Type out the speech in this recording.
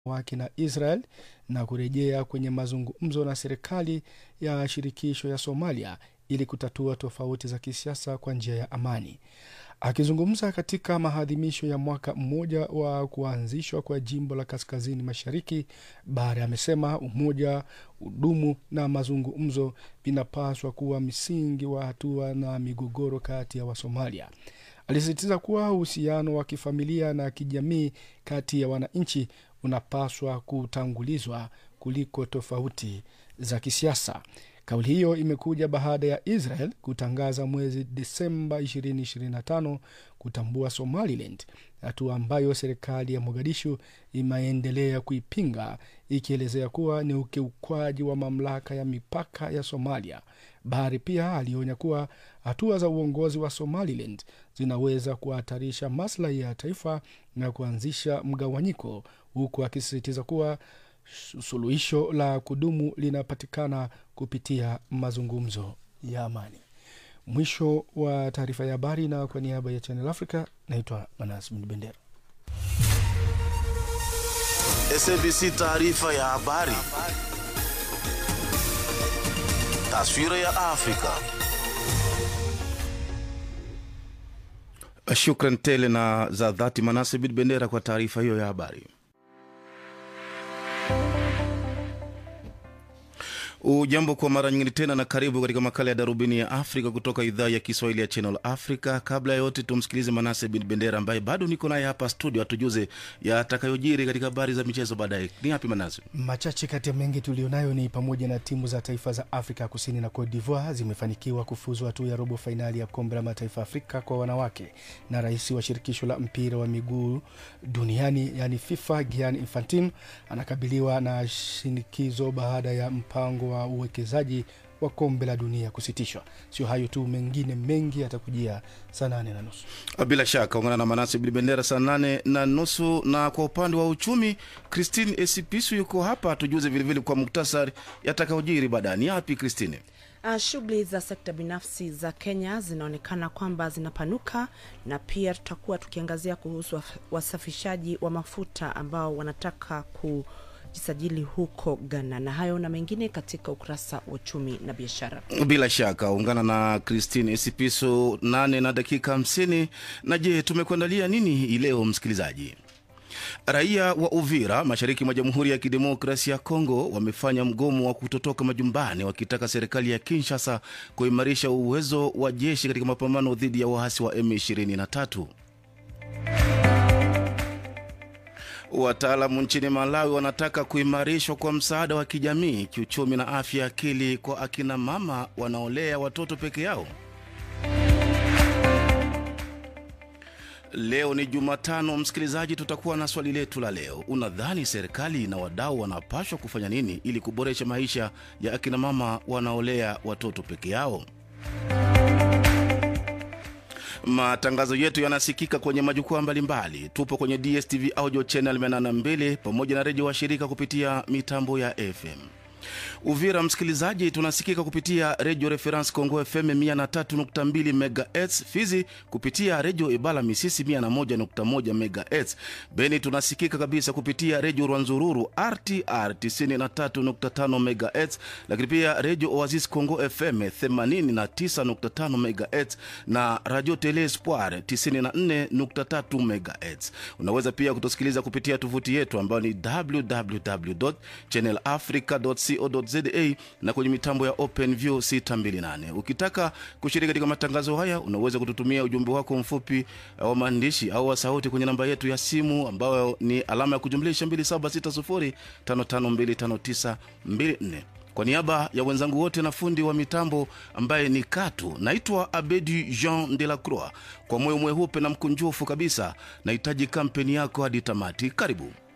wake na Israel na kurejea kwenye mazungumzo na serikali ya shirikisho ya Somalia ili kutatua tofauti za kisiasa kwa njia ya amani. Akizungumza katika maadhimisho ya mwaka mmoja wa kuanzishwa kwa jimbo la kaskazini mashariki, Bare amesema umoja, udumu na mazungumzo vinapaswa kuwa msingi wa hatua na migogoro kati ya Wasomalia. Alisisitiza kuwa uhusiano wa kifamilia na kijamii kati ya wananchi unapaswa kutangulizwa kuliko tofauti za kisiasa. Kauli hiyo imekuja baada ya Israel kutangaza mwezi Desemba 2025 kutambua Somaliland, hatua ambayo serikali ya Mogadishu imeendelea kuipinga ikielezea kuwa ni ukiukwaji wa mamlaka ya mipaka ya Somalia. Bahari pia alionya kuwa hatua za uongozi wa Somaliland zinaweza kuhatarisha maslahi ya taifa na kuanzisha mgawanyiko, huku akisisitiza kuwa suluhisho la kudumu linapatikana kupitia mazungumzo ya amani. Mwisho wa taarifa ya habari, na kwa niaba ya Channel Africa naitwa Manas Bendera. SABC taarifa ya habari. Taswira ya Afrika. Shukran tele na za dhati Manase Bid Bendera kwa taarifa hiyo ya habari. Ujambo kwa mara nyingine tena na karibu katika makala ya darubini ya Afrika kutoka idhaa ya Kiswahili ya Channel Africa. Kabla ya yote, tumsikilize Manase bin Bendera ambaye bado niko naye hapa studio, atujuze yatakayojiri katika habari za michezo baadaye. Ni yapi Manase? Machache kati ya mengi tulionayo ni pamoja na timu za taifa za Afrika Kusini na Cote d'Ivoire zimefanikiwa kufuzu hatua ya robo fainali ya kombe la mataifa Afrika kwa wanawake, na rais wa shirikisho la mpira wa miguu duniani yani FIFA Gianni Infantino anakabiliwa na shinikizo baada ya mpango wa uwekezaji wa kombe la dunia kusitishwa. Sio hayo tu, mengine mengi yatakujia saa nane na nusu. Bila shaka ungana na Manase Bin Bendera saa nane na nusu. Na kwa upande wa uchumi, Christine Esipisu yuko hapa atujuze vilevile kwa muktasari yatakayojiri baadaye. Ni yapi Christine? Uh, shughuli za sekta binafsi za Kenya zinaonekana kwamba zinapanuka na pia tutakuwa tukiangazia kuhusu wasafishaji wa mafuta ambao wanataka ku jisajili huko Ghana, na hayo na mengine katika ukurasa wa uchumi na biashara. Bila shaka ungana na Christine Esipiso nane na dakika hamsini. Na je, tumekuandalia nini hii leo msikilizaji? Raia wa Uvira mashariki mwa Jamhuri ya Kidemokrasia ya Kongo wamefanya mgomo wa kutotoka majumbani wakitaka serikali ya Kinshasa kuimarisha uwezo wa jeshi katika mapambano dhidi ya waasi wa M23. Wataalamu nchini Malawi wanataka kuimarishwa kwa msaada wa kijamii, kiuchumi na afya ya akili kwa akina mama wanaolea watoto peke yao. Leo ni Jumatano, msikilizaji, tutakuwa na swali letu la leo. Unadhani serikali na wadau wanapaswa kufanya nini ili kuboresha maisha ya akina mama wanaolea watoto peke yao? Matangazo yetu yanasikika kwenye majukwaa mbalimbali. Tupo kwenye DSTV audio channel 82 pamoja na redio wa shirika kupitia mitambo ya FM. Uvira msikilizaji, tunasikika kupitia redio Reference Congo FM 103.2 MHz, Fizi kupitia redio Ibala Misisi 101.1 MHz, Beni tunasikika kabisa kupitia redio Rwanzururu RTR 93.5 MHz, lakini pia redio Oasis Congo FM 89.5 MHz na radio Tele Espoir 94.3 MHz. Unaweza pia kutusikiliza kupitia tovuti yetu ambayo ni www.channelafrica.co co.za na kwenye mitambo ya OpenView 628. Ukitaka kushiriki katika matangazo haya, unaweza kututumia ujumbe wako mfupi wa maandishi au wa sauti kwenye namba yetu ya simu ambayo ni alama ya kujumlisha 2760552594. Kwa niaba ya wenzangu wote na fundi wa mitambo ambaye ni Katu, naitwa Abedi Jean de la Croix. Kwa moyo mweupe na mkunjufu kabisa, nahitaji kampeni yako hadi tamati. Karibu.